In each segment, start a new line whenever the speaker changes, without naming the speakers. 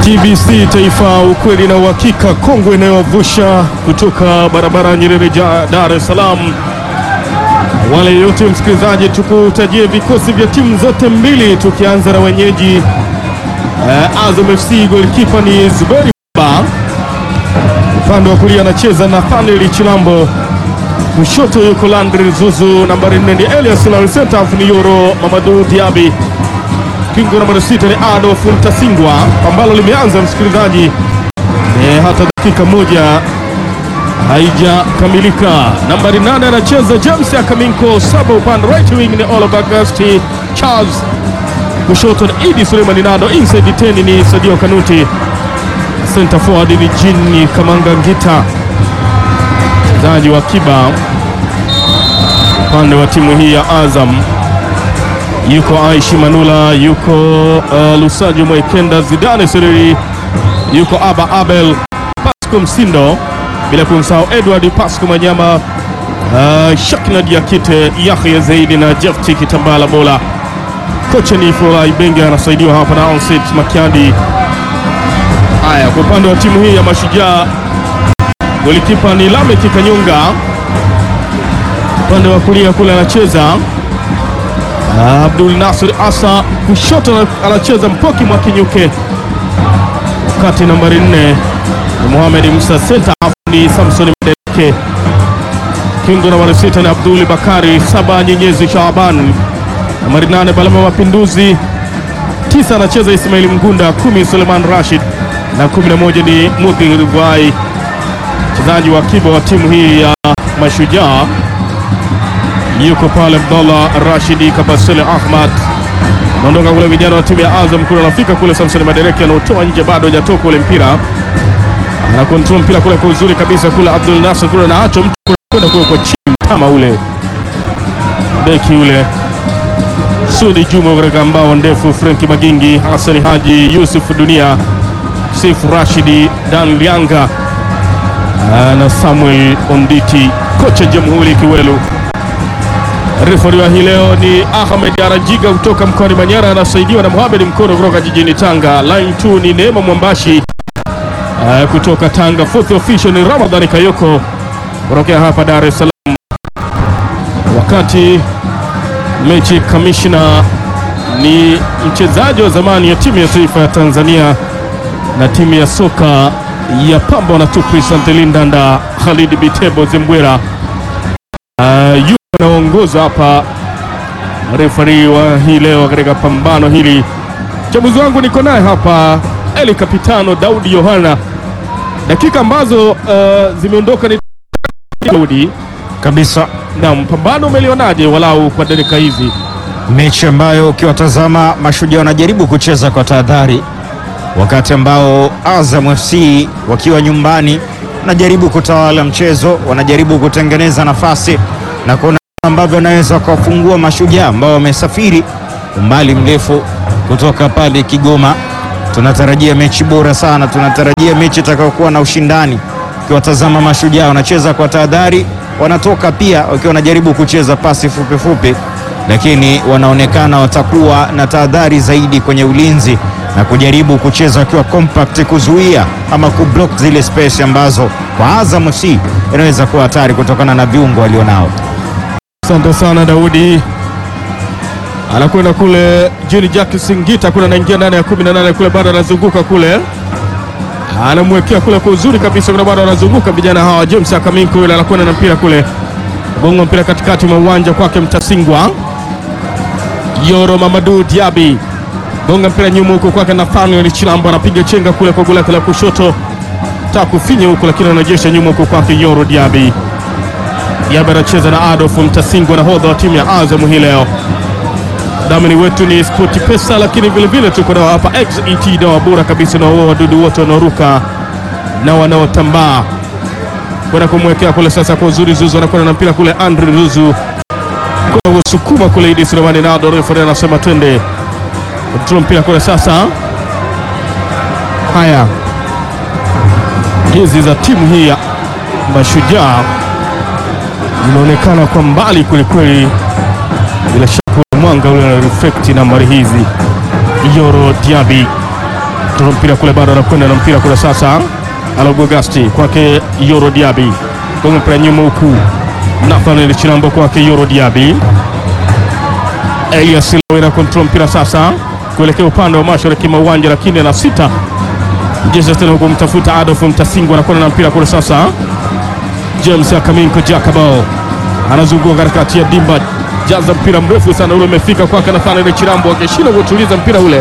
TBC Taifa, ukweli na uhakika, kongwe inayovusha kutoka barabara ya Nyerere ja Dar es Salaam. Wale yote msikilizaji, tukutajie vikosi vya timu zote mbili, tukianza na wenyeji eh, Azam FC. Golikipa ni Zuberi Ba, upande wa kulia anacheza Nathaniel Chilambo, kushoto yuko Landry Zuzu, nambari nne ni Elias Lal, center half ni Yoro Mamadou Diaby kingo nambari sita ni Adolf Mtasingwa, ambalo limeanza msikilizaji, e, hata dakika moja haijakamilika. Nambari nane anacheza James Akaminko, saba upande right wing ni Oliver Gasti Charles, kushoto ni Idi Suleiman Nado, inside 10 ni Sadio Kanuti, center forward ni Jini Kamanga Ngita, mchezaji wa kiba upande wa timu hii ya Azam yuko Aishi Manula, yuko uh, Lusajo Mwekenda, Zidane Sereri, yuko Aba Abel, Pasco Msindo, bila kumsahau Edward Pasco Manyama, uh, Shakna Diakite, Yahya Zaidi na Jefti Kitambala Bola. Kocha ni Fola Ibenge, anasaidiwa hapa na Onsit Makiadi. Haya, kwa upande wa timu hii ya Mashujaa, golikipa ni Lamek Kanyunga, upande wa kulia kule anacheza Abdul Nasir Asa, kushoto anacheza Mpoki Mwakinyuke, wakati nambari nne ni Mohamed Musa, senta ni Samson Mdeleke, kingo nambari sita ni Abdul Bakari, saba Nyenyezi Shaban, nambari nane Balama Mapinduzi, tisa anacheza Ismail Mgunda, kumi Suleiman Rashid na kumi na moja ni Mudhir Rivai, mchezaji wa akiba wa timu hii ya Mashujaa yuko pale Abdallah Rashidi Kabasele Ahmad anaondoka kule, vijana wa timu ya Azam kule anafika kule, Samson Madereki anaotoa nje, bado hajatoka ule mpira, ana control mpira kule kwa uzuri kabisa kule, Abdul Nasser kule anaacho mtu kwenda kule kwa chini kama ule beki ule Sudi Juma katika mbao ndefu, Frenki Magingi, Hassan Haji, Yusuf Dunia, Sifu Rashidi, Dan Lianga na Samuel Onditi, kocha Jamhuri Kiwelu. Refari wa hii leo ni Ahmed Arajiga kutoka mkoani Manyara, anasaidiwa na Mohamed Mkono kutoka jijini Tanga. Line 2 ni Neema Mwambashi uh, kutoka Tanga. Fourth official ni Ramadhani Kayoko kutokea hapa Dar es Salaam, wakati mechi kamishna ni mchezaji wa zamani ya timu ya taifa ya Tanzania na timu ya soka ya Pamba na Tupi Santelindanda, Khalid Bitebo Zembwera uh, anaongoza hapa refari wa hii leo katika pambano hili. Mchambuzi wangu niko naye hapa Eli Kapitano Daudi Yohana. Dakika ambazo uh, zimeondoka ni Daudi
kabisa.
na mpambano umelionaje walau kwa dakika hizi?
Mechi ambayo ukiwatazama Mashujaa wanajaribu kucheza kwa tahadhari, wakati ambao Azam FC wakiwa nyumbani wanajaribu kutawala mchezo, wanajaribu kutengeneza nafasi na kuona ambavyo wanaweza kuwafungua Mashujaa ambao wamesafiri umbali mrefu kutoka pale Kigoma. Tunatarajia mechi bora sana, tunatarajia mechi itakayokuwa na ushindani. Ukiwatazama Mashujaa wanacheza kwa tahadhari, wanatoka pia wakiwa wanajaribu kucheza pasi fupi fupi, lakini wanaonekana watakuwa na tahadhari zaidi kwenye ulinzi na kujaribu kucheza wakiwa compact, kuzuia ama kublock zile space ambazo kwa Azam FC inaweza kuwa hatari kutokana na viungo walionao.
Asante sana Daudi, anakwenda kule Juni Jack Singita kule, anaingia ndani ya 18 kule, bado anazunguka kule, anamwekea kule kwa uzuri kabisa kule, bado anazunguka vijana hawa. James Akaminko yule anakwenda na mpira kule, gonga mpira katikati mwa uwanja kwake Mtasingwa. Yoro Mamadou Diaby gonga mpira nyuma huko kwake Nathaniel Chilambo, anapiga chenga kule kwa goli lake la kushoto, taka kufinya huko, lakini anarejesha nyuma huko kwake Yoro Diaby. Diaby anacheza na Adolf Mtasingwa, nahodha wa timu ya Azam hii leo. Dhamini wetu ni Spoti Pesa, lakini vilevile tuko nao hapa XET, dawa bora kabisa na wao wadudu wote wanaoruka na wanaotambaa. Kwenda kumwekea kule sasa kwa uzuri Zuzu, anakwenda na mpira kule, Andre Zuzu kwa usukuma kule, Idi Sulemani Nado, refa anasema twende kontrol mpira kule sasa. Haya, hizi za timu hii ya Mashujaa inaonekana kwa mbali kwelikweli, bila shaka mwanga ule na reflect nambari hizi. Yoro Diaby Toa mpira kule, bado anakwenda na mpira kule sasa. Alogogasti kwake Yoro Diaby, gonga mpira nyuma huku Nathaniel Chilambo kwake Yoro Diaby. Elias Lawe na control mpira sasa kuelekea upande wa mashariki mwa uwanja, lakini ana sita mjeza tena huko, mtafuta Adolf Mtasingwa anakwenda na mpira kule sasa. James Akaminko Jakabao anazunguka katikati ya dimba, jaza mpira mrefu sana ule, umefika kwake Nathaniel Chilambo akishinda kutuliza mpira ule.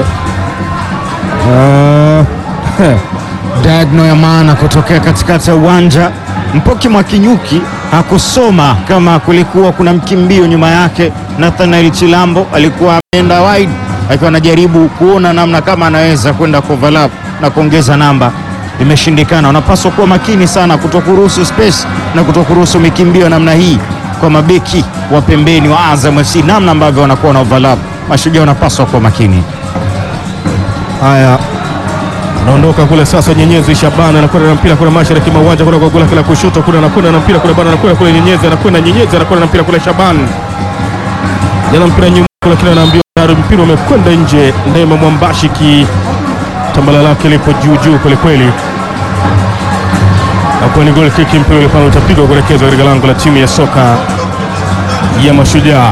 Uh, diagonal ya maana kutokea katikati ya uwanja. Mpoki Mwakinyuki hakusoma kama kulikuwa kuna mkimbio nyuma yake. Nathanael Chilambo alikuwa ameenda wide akiwa anajaribu kuona namna kama anaweza kwenda overlap na kuongeza namba, imeshindikana. Wanapaswa kuwa makini sana kutokuruhusu space na kutokuruhusu mikimbio namna hii kwa mabeki wa pembeni wa Azam FC, namna ambavyo wanakuwa na overlap. Mashujaa wanapaswa kuwa makini.
Haya, anaondoka kule sasa. Nyenyezi Shabani anakwenda na mpira kule mashariki mwa uwanja kule kwa gula kila kushoto kule, anakwenda na mpira kule bana, anakwenda kule Nyenyezi, anakwenda Nyenyezi, anakwenda na mpira kule Shabani, jana mpira nyuma kule, kile anaambiwa tayari mpira umekwenda nje. Neema Mwambashiki tambala lake lipo juu juu kweli kweli, nakuwa ni goal kick. Mpira ule pale utapigwa kuelekezwa katika lango la timu ya soka ya Mashujaa.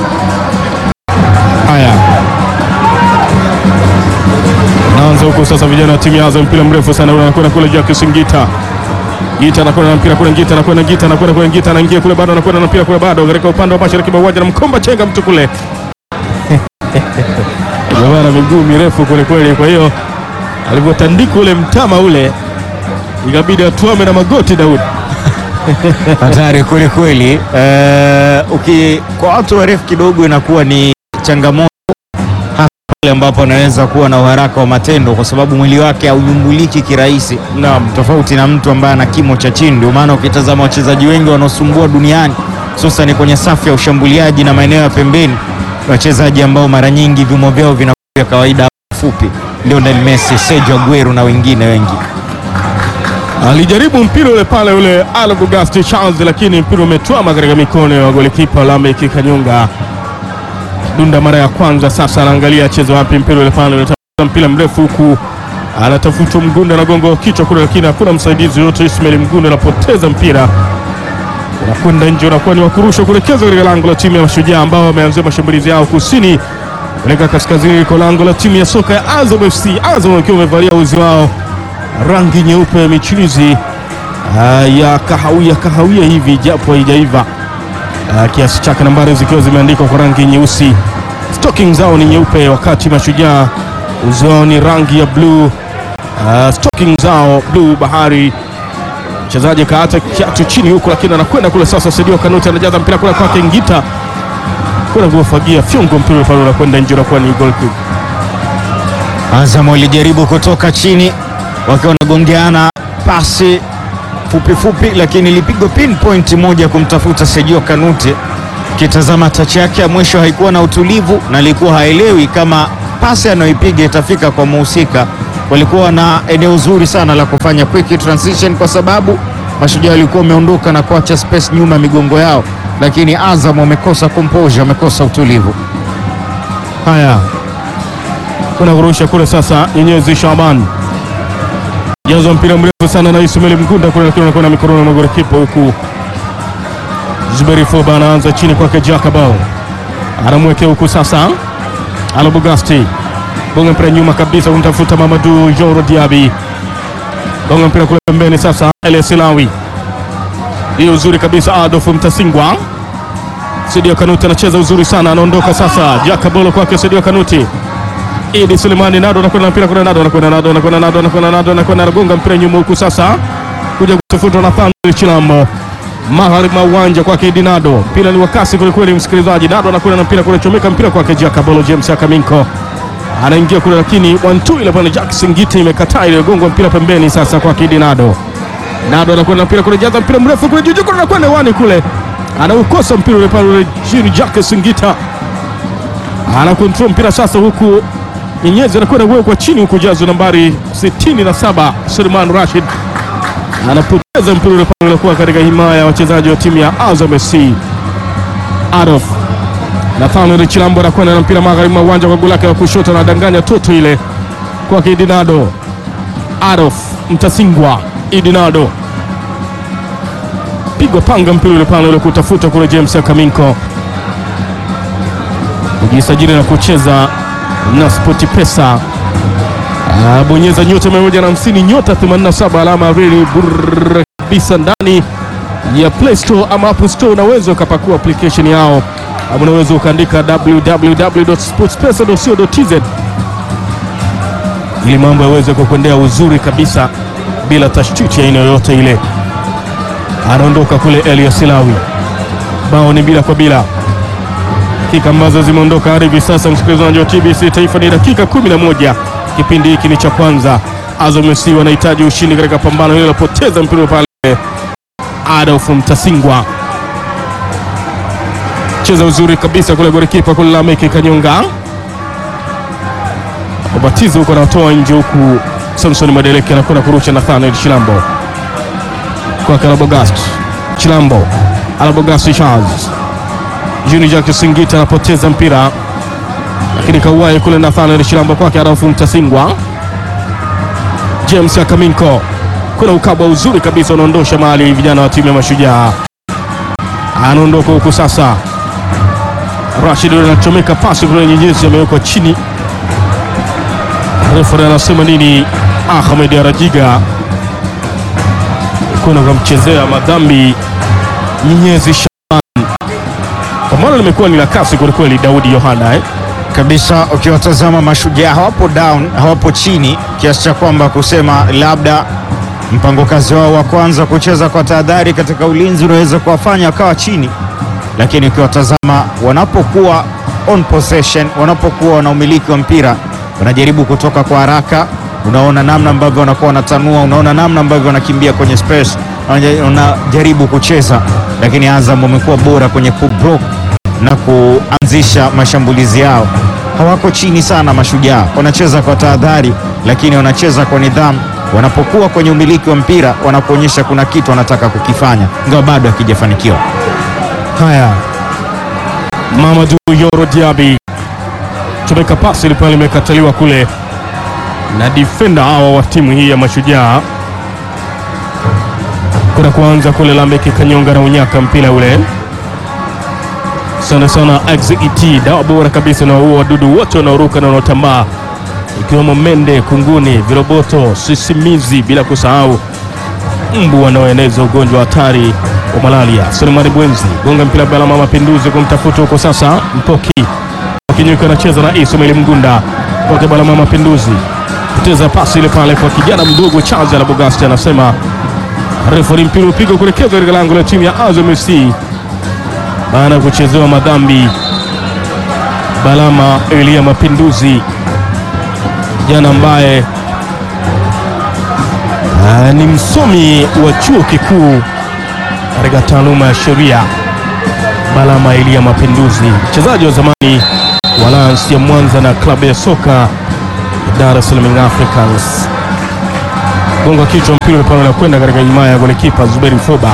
Haya, naanza huko sasa, vijana wa timu ya Azam, mpira mrefu sana ule anakwenda kule Jack Singita. Gita anakwenda na mpira kule, Gita anakwenda, Gita anakwenda kule, Gita anaingia kule, bado anakwenda na mpira kule, bado katika upande wa mashariki mwa uwanja, na mkomba chenga mtu kule jamaa na miguu mirefu kweli kweli, kwa hiyo alivyotandika ule mtama ule ikabidi atuame na magoti Daudi.
hatari kweli kweli. Eh, uki kwa watu warefu kidogo inakuwa ni changamoto, hasa pale ambapo anaweza kuwa na uharaka wa matendo, kwa sababu mwili wake haunyumbuliki kirahisi,
Naam,
tofauti na mtu ambaye ana kimo cha chini. Ndio maana ukitazama wachezaji wengi wanaosumbua duniani, hususan kwenye safu ya ushambuliaji na maeneo ya pembeni, ni wachezaji ambao mara nyingi vimo vyao vinakuwa vya kawaida fupi. Lionel Messi, Sergio Aguero na wengine wengi.
alijaribu mpira ule pale ule Algogasti Charles, lakini mpira umetwama katika mikono ya golikipa Lameck Kanyonga. Dunda mara ya kwanza sasa, anaangalia acheze wapi mpira ule pale, unatafuta mpira mrefu huku anatafuta Mgunda na gongo kichwa kule, lakini hakuna msaidizi yote. Ismail Mgunda anapoteza mpira unakwenda nje, unakuwa ni wakurusha kuelekeza katika lango la timu ya Mashujaa ambao wameanzia mashambulizi yao kusini kuelekea kaskazini liko lango la timu ya soka ya Azam FC. Azam wakiwa wamevalia uzi wao rangi nyeupe michirizi ah, ya kahawia kahawia hivi, japo haijaiva ah, kiasi chake, nambari zikiwa zimeandikwa kwa rangi nyeusi. Stocking zao ni nyeupe, wakati Mashujaa uzi wao ni rangi ya bluu. Uh, stocking zao bluu bahari. Mchezaji kaata kiatu chini huku, lakini anakwenda kule sasa. Sadio Kanuti anajaza mpira kule kwake Ngita kwenda kuwafagia fyongo, mpira pale unakwenda nje, unakuwa ni goal kick.
Azam walijaribu kutoka chini wakiwa wanagongeana pasi fupi fupi, lakini ilipigwa pinpoint moja kumtafuta Sergio Kanute. Kitazama tachi yake ya mwisho haikuwa na utulivu na alikuwa haelewi kama pasi anayoipiga itafika kwa muhusika. Walikuwa na eneo zuri sana la kufanya quick transition, kwa sababu Mashujaa walikuwa wameondoka na kuacha space nyuma ya migongo yao, lakini Azam wamekosa composure, wamekosa utulivu.
Haya, kuna kurusha kule sasa. Nyenyezi Shaban jaza mpira mrefu sana na Ismail Mgunda kule, lakini anakwenda mikononi mwa golikipa huku. Zuberi Foba anaanza chini kwake, Jakabao anamwekea huku sasa, Alobugasti bonga mpira nyuma kabisa kumtafuta Mamadu Joro Diaby, bonga mpira kule pembeni sasa, Elias Lawi hiyo uzuri kabisa, Adolf Mtasingwa Sadio Kanuti anacheza uzuri sana, anaondoka sasa. Jakabolo kwake Sadio Kanuti. Idi Sulemani Nado anakwenda na mpira kuna Nado anakwenda Nado anakwenda Nado anakwenda Nado anakwenda anagonga mpira nyuma huku sasa. Kuja kutafutwa na Thandi Chilambo. Magharibi mwa uwanja kwake Idi Nado. Mpira ni wa kasi kweli kweli, msikilizaji. Nado anakwenda na mpira kule, chomeka mpira kwake Jakabolo James Akaminko. Anaingia kule lakini wantu ile pale Jackson Giti imekataa ile gongwa mpira pembeni sasa kwake Idi Nado. Nado anakwenda na mpira kule, jaza mpira mrefu kule juu juu kule anakwenda wani kule anaukosa mpira ule pale ule chini. Jacques Singita ana control mpira sasa, huku Nyenyezi anakwenda kuwekwa chini, huku jazo nambari 67 Suleiman Rashid anapoteza mpira ule pale, ulikuwa katika himaya ya wachezaji wa timu ya Azam FC. Adolf Nathaniel Chilambo anakwenda na mpira magharibi mwa uwanja kwa goli lake la kushoto, anadanganya toto ile kwake Idinado Adolf Mtasingwa Idinado pigwa panga mpira ule pale ule kutafuta kule James Akaminko kujisajili na kucheza na Spoti Pesa. Ah, bonyeza nyota 150 nyota 87 alama ya reli burr kabisa ndani ya Play Store ama App Store. Unaweza ukapakua application yao ama unaweza ukaandika www.sportspesa.co.tz ili mambo yaweze kukwendea uzuri kabisa bila tashwishi ya aina yoyote ile. Anaondoka kule Elias Lawi, bao ni bila kwa bila dakika ambazo zimeondoka hadi hivi sasa, msikilizaji wa TBC Taifa, ni dakika 11. Kipindi hiki ni cha kwanza. Azam FC wanahitaji ushindi katika pambano hilo, lilopoteza mpira pale. Adolf Mtasingwa cheza uzuri kabisa kule, golikipa kule Lameki Kanyonga ubatizo huko anatoa nje, huku Samson Madeleke anakwenda kurusha Nathaniel Chilambo kwake Alabogast Chilambo Alabogast Charles Juni Jack Singita anapoteza mpira lakini kauwai kule Nathaniel Chilambo kwake Adolfu Mtasingwa. James Akaminko kuna ukabwa uzuri kabisa unaondosha mali vijana wa timu ya Mashujaa, anaondoka huku sasa. Rashid anachomeka pasi kule, nyenyezi amewekwa chini. Refari anasema nini? Ahmed Arajiga kuna kamchezea madhambi nyenyezi pambano limekuwa ni la kasi kwelikweli, Daudi Yohana eh?
kabisa. Ukiwatazama Mashujaa hawapo down, hawapo chini kiasi cha kwamba kusema labda mpango kazi wao wa kwanza kucheza kwa tahadhari katika ulinzi unaweza kuwafanya wakawa chini, lakini ukiwatazama wanapokuwa on possession, wanapokuwa wana umiliki wa mpira wanajaribu kutoka kwa haraka. Unaona namna ambavyo wanakuwa wanatanua, unaona namna ambavyo wanakimbia kwenye space, wanajaribu kucheza, lakini Azam wamekuwa bora kwenye kublock na kuanzisha mashambulizi yao. Hawako chini sana Mashujaa, wanacheza kwa tahadhari, lakini wanacheza kwa nidhamu. Wanapokuwa kwenye umiliki wa mpira, wanapoonyesha kuna kitu wanataka kukifanya, ingawa bado hakijafanikiwa.
Haya, Mamadou Yoro Diaby chomeka pasi ilikuwa limekataliwa kule na defender hawa wa timu hii ya Mashujaa, kuna kuanza kule Lameki Kanyonga na unyaka mpira ule sana sana XET dawa bora kabisa na huo wadudu wote wanaoruka na wanaotambaa ikiwemo mende, kunguni, viroboto, sisimizi, bila kusahau mbu wanaoeneza ugonjwa hatari wa malaria. Sulemani Bwenzi gonga mpira Balama Mapinduzi kumtafuta huko sasa, Mpoki Kinyuki anacheza na Ismail Mgunda kwake Balama Mapinduzi, poteza pasi ile pale kwa kijana mdogo Charles Alabogasti, anasema refari, mpira upigwa kuelekezwa katika lango la timu ya Azam FC baada ya kuchezewa madhambi. Balama Elia Mapinduzi jana, ambaye aa, ni msomi wa chuo kikuu katika taaluma ya sheria. Balama Elia Mapinduzi, mchezaji wa zamani wa Lions ya Mwanza na klabu ya soka ya Dar es Salaam Africans. Gonga kichwa, mpira pale unakwenda katika himaya ya golikipa Zuberi Foba.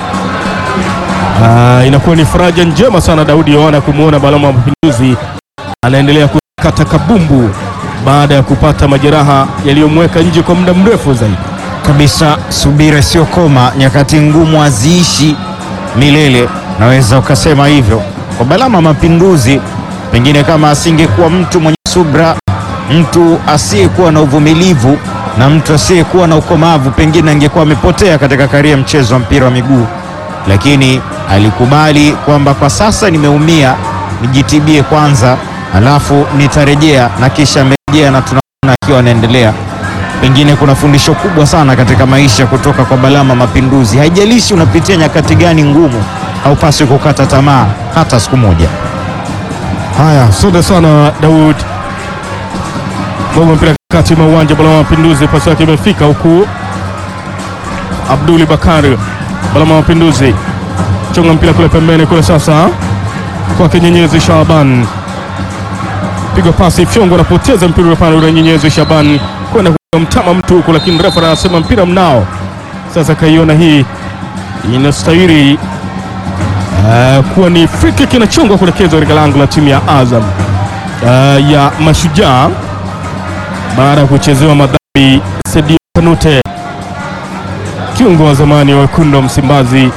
Uh, inakuwa ni faraja njema sana Daudi Yohana kumwona Balama wa Mapinduzi anaendelea kukata kabumbu baada ya kupata majeraha yaliyomweka nje kwa muda mrefu zaidi.
Kabisa, subira sio koma, nyakati ngumu haziishi milele, naweza ukasema hivyo kwa Balama Mapinduzi. Pengine kama asingekuwa mtu mwenye subra, mtu asiyekuwa na uvumilivu na mtu asiyekuwa na ukomavu, pengine angekuwa amepotea katika karia mchezo wa mpira wa miguu lakini alikubali kwamba kwa sasa nimeumia, nijitibie kwanza, alafu nitarejea, na kisha amerejea na tunaona akiwa anaendelea. Pengine kuna fundisho kubwa sana katika maisha kutoka kwa Balama Mapinduzi. Haijalishi unapitia nyakati gani ngumu, haupaswi kukata tamaa hata siku moja.
Haya, asante sana Daud. Gonga mpira kati mwa uwanja, Balama Mapinduzi, pasi yake imefika huku. Abduli Bakari Balama Mapinduzi chonga mpira kule pembeni kule, sasa kwake Nyenyezi Shaban, piga pasi fyongo, anapoteza mpira pale ule. Nyenyezi Shaban kwenda kumtama mtu huku, lakini refa anasema mpira mnao. Sasa kaiona hii inastahili uh, kuwa ni free kick inachongwa kuelekezwa katika lango la timu ya Azam uh, ya Mashujaa. baada ya kuchezewa madhambi. Sadio Kanute, kiungo wa zamani wa wekundu wa Msimbazi,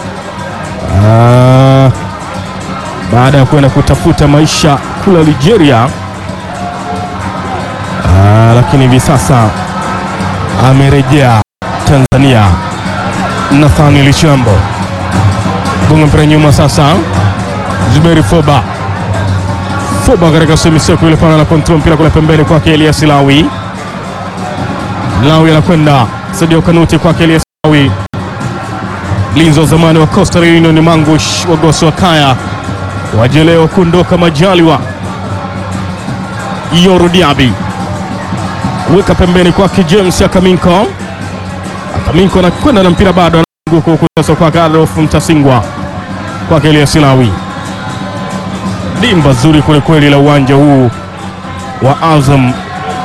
ah, baada ya kwenda kutafuta maisha kula Nigeria, ah, lakini hivi sasa amerejea Tanzania. Nathaniel Chambo gonga mpira nyuma sasa, Zuberi Foba Foba katika semiseko ile pana na kontrol mpira kule pembeni kwake Elias Lawi. Lawi anakwenda Sadio Kanuti kwake Elias Lawi. Linzi wa zamani wa Coastal Union Mangush wagosi wa Kaya wajeleo kuondoka Majaliwa. Yoro Diaby weka pembeni kwake James Akaminko. Akaminko anakwenda na mpira bado anaanguka huku sasa kwake Adolf Mtasingwa kwake Elias Lawi dimba zuri kwelikweli la uwanja huu wa Azam.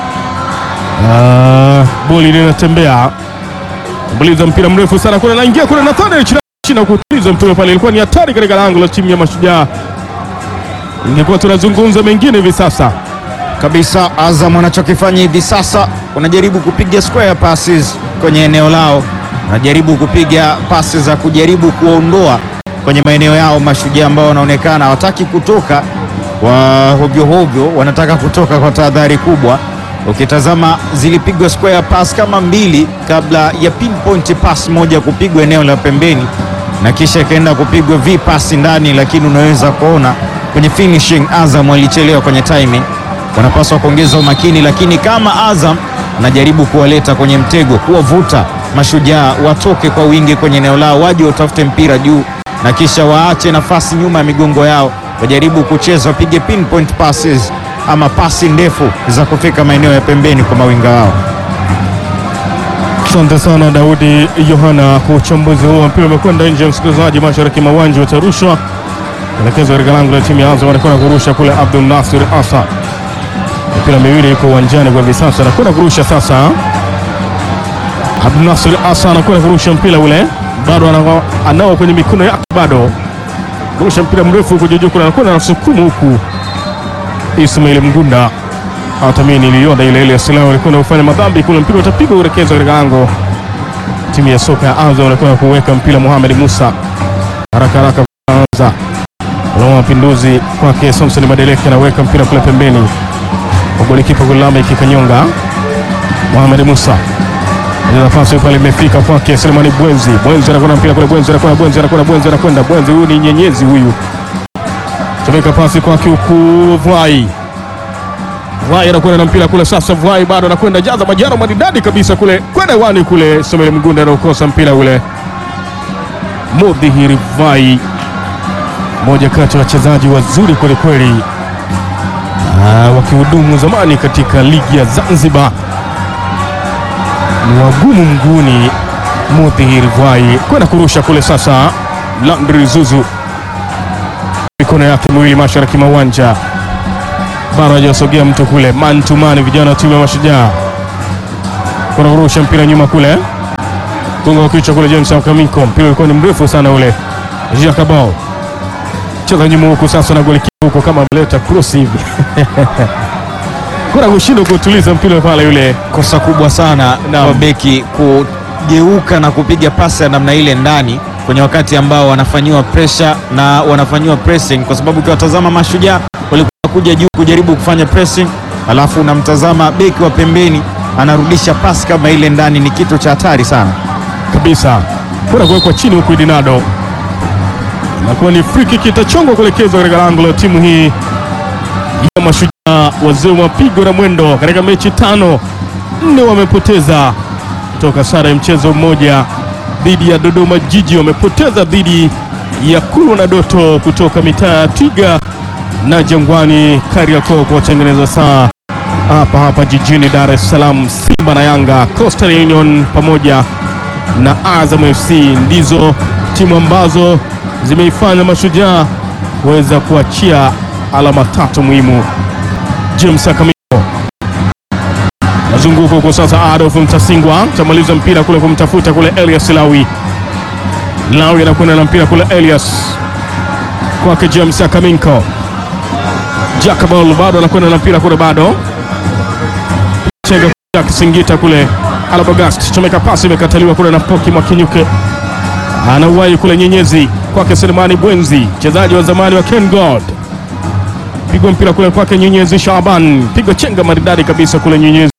Ah, boli linatembea buliza mpira mrefu sana kule, naingia kule Nathaniel China kutuliza mpira pale, ilikuwa ni hatari katika lango la timu ya Mashujaa. Ingekuwa tunazungumza mengine hivi sasa.
kabisa. Azam wanachokifanya hivi sasa, wanajaribu kupiga square passes kwenye eneo lao, wanajaribu kupiga pasi za kujaribu kuondoa kwenye maeneo yao Mashujaa ambao wanaonekana hawataki kutoka wa hovyo hovyo, wanataka kutoka kwa tahadhari kubwa. Ukitazama zilipigwa square pass kama mbili kabla ya pinpoint pass moja kupigwa eneo la pembeni na kisha ikaenda kupigwa v pass ndani, lakini unaweza kuona kwenye finishing Azam walichelewa kwenye timing. Wanapaswa kuongeza umakini, lakini kama Azam anajaribu kuwaleta kwenye mtego, kuwavuta Mashujaa watoke kwa wingi kwenye eneo lao, waje watafute mpira juu na kisha waache nafasi nyuma ya migongo yao, wajaribu kucheza, wapige pinpoint passes ama pasi ndefu za kufika maeneo ya pembeni kwa mawinga wao.
Asante sana Daudi Yohana kwa uchambuzi huo. Mpira umekwenda nje ya msikilizaji, mashariki mwa uwanja utarushwa elekezo katika lango la timu ya Azam, anakwenda kurusha kule Abdul Nasir Asa. Mipira miwili iko uwanjani kwa hivi sasa, anakwenda kurusha sasa. Abdul Nasir Asa anakwenda kurusha mpira ule, bado ana- anao kwenye mikono yake, bado kurusha mpira mrefu huku juu juu, kule anakwenda anasukumu huku Ismail Mgunda Atamini niliona ile ile Silao alikwenda kufanya madhambi kule, mpira utapigwa uelekezwa katika lango. Timu ya soka ya Azam wanakwenda kuweka mpira, Mohamed Musa haraka haraka anza Alama mapinduzi kwake Samson Madeleke anaweka mpira kule pembeni, golikipa Gulama ikikanyonga. Mohamed Musa ile nafasi pale imefika kwake Selemani Bwenzi. Bwenzi anakwenda mpira kule, Bwenzi anakwenda, Bwenzi anakwenda, Bwenzi anakwenda, Bwenzi huyu ni nyenyezi huyu, tumeka pasi kwake huku Vai Vai anakwenda na mpira kule sasa. Vai bado anakwenda jaza majaro maridadi kabisa kule kwenda wani kule. Samuel Mgunda anaokosa mpira ule. Mudhihiri Vai, moja kati ya wachezaji wazuri kwelikweli, Ah, wakihudumu zamani katika ligi ya Zanzibar, ni wagumu mguuni. Mudhihiri Vai kwenda kurusha kule sasa. Landry Zuzu mikono yake miwili mashariki mwa uwanja bado hajasogea mtu kule, man to man, vijana wa timu ya Mashujaa kuna kurusha mpira nyuma kule, gonga wa kichwa kule, James Akaminko, mpira ulikuwa ni mrefu sana ule. Jacobao cheza nyuma huku sasa, na golikipa huko kama ameleta cross hivi kuna kushindwa kutuliza mpira pale yule.
Kosa kubwa sana
Naam.
kwa beki kugeuka na kupiga pasi ya namna ile ndani kwenye wakati ambao wanafanyiwa pressure na wanafanyiwa pressing, kwa sababu ukiwatazama Mashujaa walikuwa kuja juu kujaribu kufanya pressing, alafu unamtazama beki wa pembeni anarudisha pasi kama ile ndani, ni kitu cha hatari sana.
kabisa kuna kuwekwa chini huku Idinado, inakuwa ni free kick itachongwa kuelekezwa katika lango la timu hii ya Mashujaa. Wazee wa mapigo na mwendo katika mechi tano, nne wamepoteza toka sare ya mchezo mmoja dhidi ya Dodoma Jiji, wamepoteza dhidi ya Kulwa na Doto kutoka mitaa ya Twiga na Jangwani Kariakoo kwa watengeneza saa hapa hapa jijini Dar es Salaam. Simba na Yanga, Coastal Union pamoja na Azam FC ndizo timu ambazo zimeifanya Mashujaa kuweza kuachia alama tatu muhimu. James Akamiko nazunguka huko sasa, Adolf Mtasingwa tamaliza mpira kule kumtafuta kule Elias Lawi. Lawi anakwenda na mpira kule Elias kwake James Akaminko. Jacobal bado anakwenda na mpira kule bado chenga ya Kisingita kule Alabagast, chomeka pasi imekataliwa kule na Poki Mwakinyuke, anauwai kule Nyenyezi kwake Selemani Bwenzi, mchezaji wa zamani wa Ken God, pigwa mpira kule kwake Nyenyezi Shaban, piga chenga maridadi kabisa kule Nyenyezi,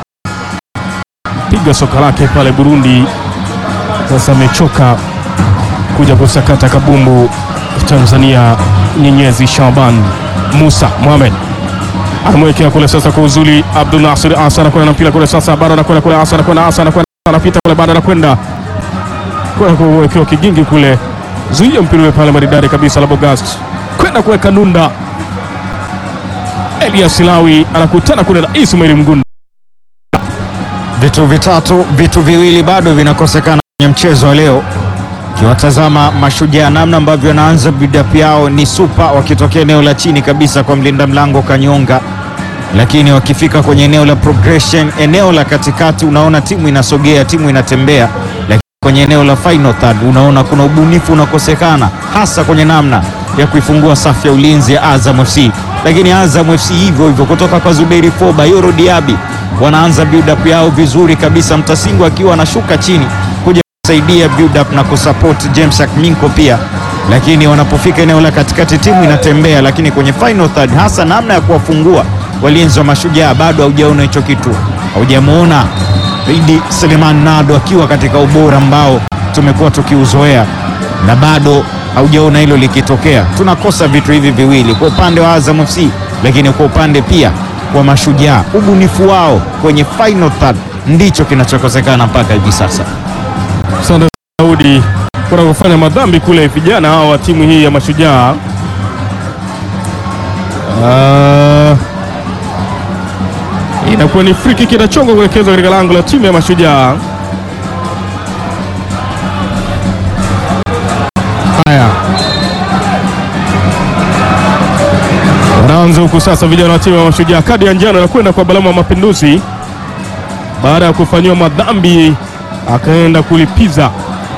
piga soka lake pale Burundi. Sasa amechoka kuja kusakata kabumbu Tanzania. Nyenyezi Shaban Musa Mohamed anamwekea kule sasa kwa uzuli Abdul Nasir Asa anakwenda na mpira kule sasa, bado anakwenda kule Asa anakwenda Asa anakwenda anapita kule, bado anakwenda kwenda kuwekewa kigingi kule, zuia mpira ule pale maridadi kabisa, Labogast kwenda kuweka nunda. Elias Lawi anakutana kule na Ismail Mgunda.
Vitu vitatu, vitu viwili bado vinakosekana kwenye mchezo wa leo. Ukiwatazama Mashujaa namna ambavyo wanaanza build-up yao ni super, wakitokea eneo la chini kabisa kwa mlinda mlango Kanyonga, lakini wakifika kwenye eneo la progression, eneo la katikati, unaona timu inasogea, timu inatembea, lakini kwenye eneo la final third unaona kuna ubunifu unakosekana, hasa kwenye namna ya kuifungua safu ya ulinzi ya Azam FC. Lakini Azam FC hivyo hivyo kutoka kwa Zuberi Foba, Yoro Diaby wanaanza build up yao vizuri kabisa, Mtasingu akiwa anashuka chini kuja kusaidia build up na kusupport James Akminko pia, lakini wanapofika eneo la katikati timu inatembea, lakini kwenye final third, hasa namna ya kuwafungua walinzi wa Mashujaa bado haujaona hicho kitu, haujamuona Idi Seleman Nado akiwa katika ubora ambao tumekuwa tukiuzoea na bado haujaona hilo likitokea. Tunakosa vitu hivi viwili kwa upande wa Azam FC, lakini kwa upande pia wa Mashujaa, ubunifu wao kwenye final third ndicho kinachokosekana mpaka hivi sasa.
Asante Daudi kuna kufanya madhambi kule vijana hao wa timu hii ya Mashujaa. Ah, inakuwa ni free kick inachongwa kuelekezwa katika lango la timu ya Mashujaa. Haya, wanaanza huku sasa vijana wa timu ya Mashujaa. Kadi ya njano inakwenda kwa Balama wa Mapinduzi baada ya kufanyiwa madhambi akaenda kulipiza.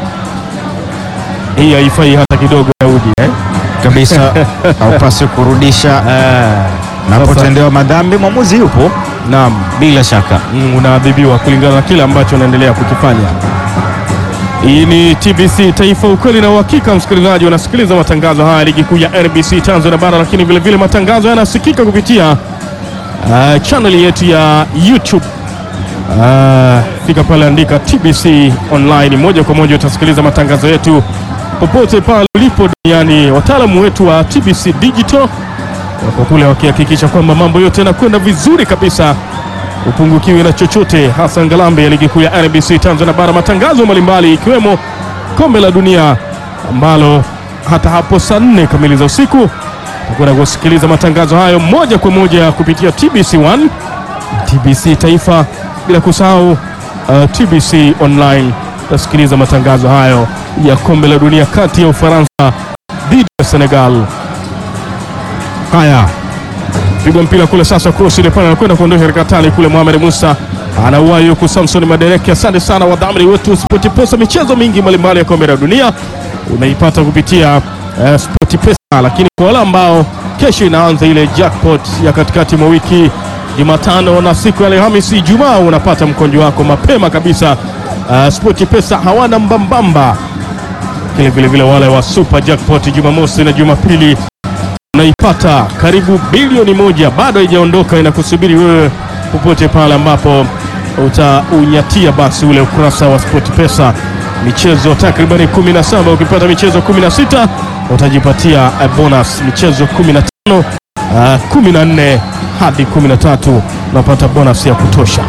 Hii haifai hata kidogo, Daudi eh?
kabisa haupaswi kurudisha napotendewa madhambi, mwamuzi yupo
Naam,
bila shaka.
mm, unaadhibiwa kulingana na kile ambacho unaendelea kukifanya. Hii ni TBC Taifa, ukweli na uhakika. Msikilizaji, unasikiliza matangazo haya ligi kuu ya NBC Tanzania bara, lakini vile vile matangazo yanasikika kupitia uh, channel yetu ya YouTube. Uh, fika pale, andika TBC online, moja kwa moja utasikiliza matangazo yetu popote pale ulipo duniani. Wataalamu wetu wa TBC Digital wako kule wakihakikisha kwamba mambo yote yanakwenda vizuri kabisa, upungukiwi na chochote, hasa ngalambe ya ligi kuu ya NBC Tanzania bara, matangazo mbalimbali ikiwemo kombe la dunia ambalo hata hapo saa nne kamili za usiku utakwenda kusikiliza matangazo hayo moja kwa moja kupitia TBC 1 TBC Taifa, bila kusahau uh, TBC online. Utasikiliza matangazo hayo ya kombe la dunia kati ya Ufaransa dhidi ya Senegal. Haya, pigwa mpira kule sasa, cross ile pale anakwenda kuondosha katika tali kule. Mohamed Musa anauwahi huku, Samson Madereke. Asante sana wadhamini wetu SportPesa, michezo mingi mbalimbali ya kombe la dunia unaipata kupitia uh, SportPesa, lakini kwa wale ambao kesho inaanza ile jackpot ya katikati mwa wiki Jumatano na siku ya Alhamisi, Ijumaa unapata mkonjo wako mapema kabisa. Uh, SportPesa hawana mbambamba, lakini vile vile wale wa super jackpot Jumamosi na Jumapili unaipata karibu bilioni moja bado haijaondoka, inakusubiri wewe popote pale ambapo utaunyatia basi ule ukurasa wa SportPesa. Michezo takribani 17, ukipata michezo 16 utajipatia eh, bonus. Michezo 15, uh, 14 hadi 13 unapata bonus ya kutosha.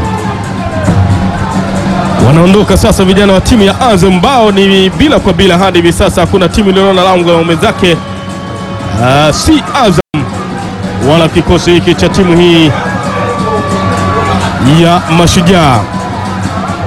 Wanaondoka sasa vijana wa timu ya Azam bao ni bila kwa bila hadi hivi sasa, hakuna timu iliyoona lango la ume zake Uh, si Azam wala kikosi hiki cha timu hii ya Mashujaa.